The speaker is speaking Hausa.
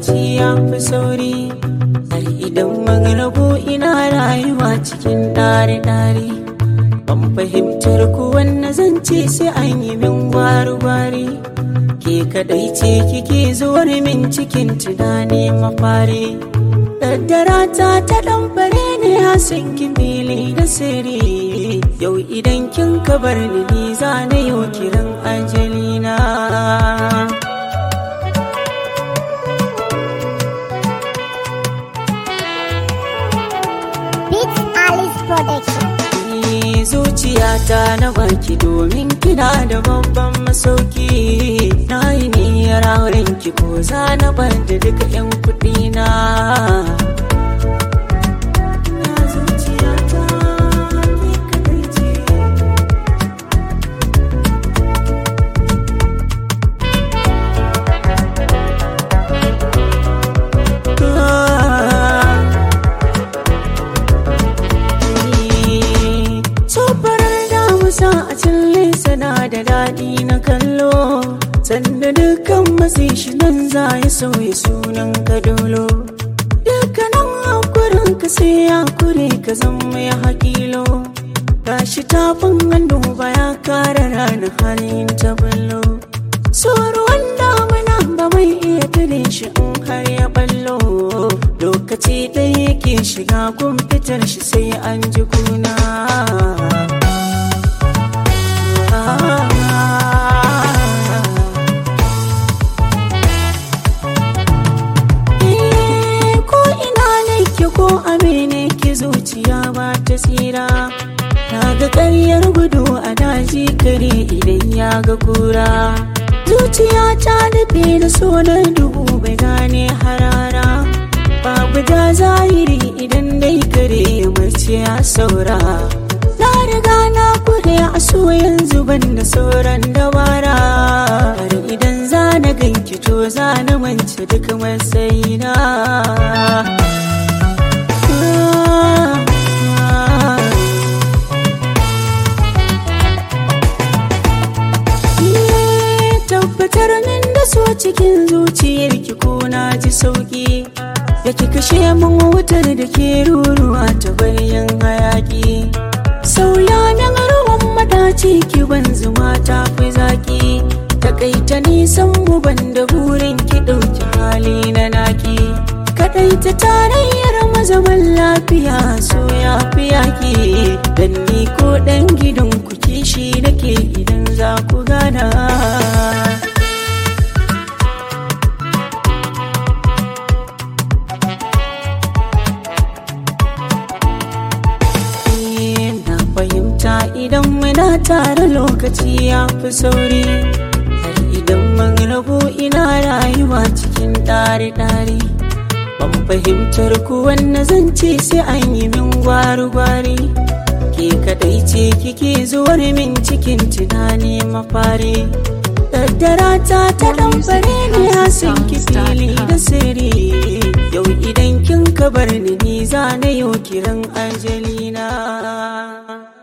lokaci ya fi sauri har idan magrabo ina rayuwa cikin ɗari-ɗari ban fahimtar ku wanne zan ce sai an yi min gwari-gwari ke kadai ce kike zuwar min cikin tunani mafari daddara ta ta ɗanfare ne hasin kimili da sirri yau idan kin kabar ni ni za na yau kiran ajalina Beats Alice Production. Ni zuciyata na baki domin kina da babban masauki na yi niyyar auren ki ko za na bar da duka 'yan kuɗi na Ya zuciyata ke kaɗai ce. Ah. Sofarar damusa a cille sana da daɗi na kallo Sanda dukkan matsi shi nan za ya sauya sunan kadolo Dukkanin hakurin ka sai ya kure ka zama ya hakilo Gashi tafin hannu ba ya kara ranar halin ta ballo Soruwan damuna ba mai iya tare shi in har ya ballo Lokaci ɗaya yake shiga gun fitar shi sai an ji kuna Eh, Ko ina nake ko amene ki zuciya ba ta tsira Na ga ƙaryar gudu a daji kare idan ya ga kura Zuciya ta dafe da sonar duhu bai gane harara Babu da zahiri idan dai kare ya mace ya saura Na riga na kure a so yanzu ban da sauran dabara Har idan za na ganki to za na mance duk matsayina Iye, tabbatar min da so cikin zuciyarki ko na ji sauki da ki kashe min wutar da ke ruruwa ta bayan hayaki sauya min ruwan madaci ki ban zuma ta fi zaki takaita nisan mu ban da burin ki ɗauki hali na naki kaɗaita tarayyar mazaban lafiya so ya fi yaki dan ni ko ɗan gidan ku kishi nake idan za ku gana na fahimta idan muna tare lokaci ya fi sauri har idan mun rabu ina rayuwa cikin ɗari-ɗari ban fahimtar ku wanne zan ce sai an yi min gwari-gwari ke kadai ce kike zuwar min cikin tunani mafari daddara ta ta ɗan fare ne hasin ki fili da sirri yau idan kin kabar ni ni za na yau kiran ajalina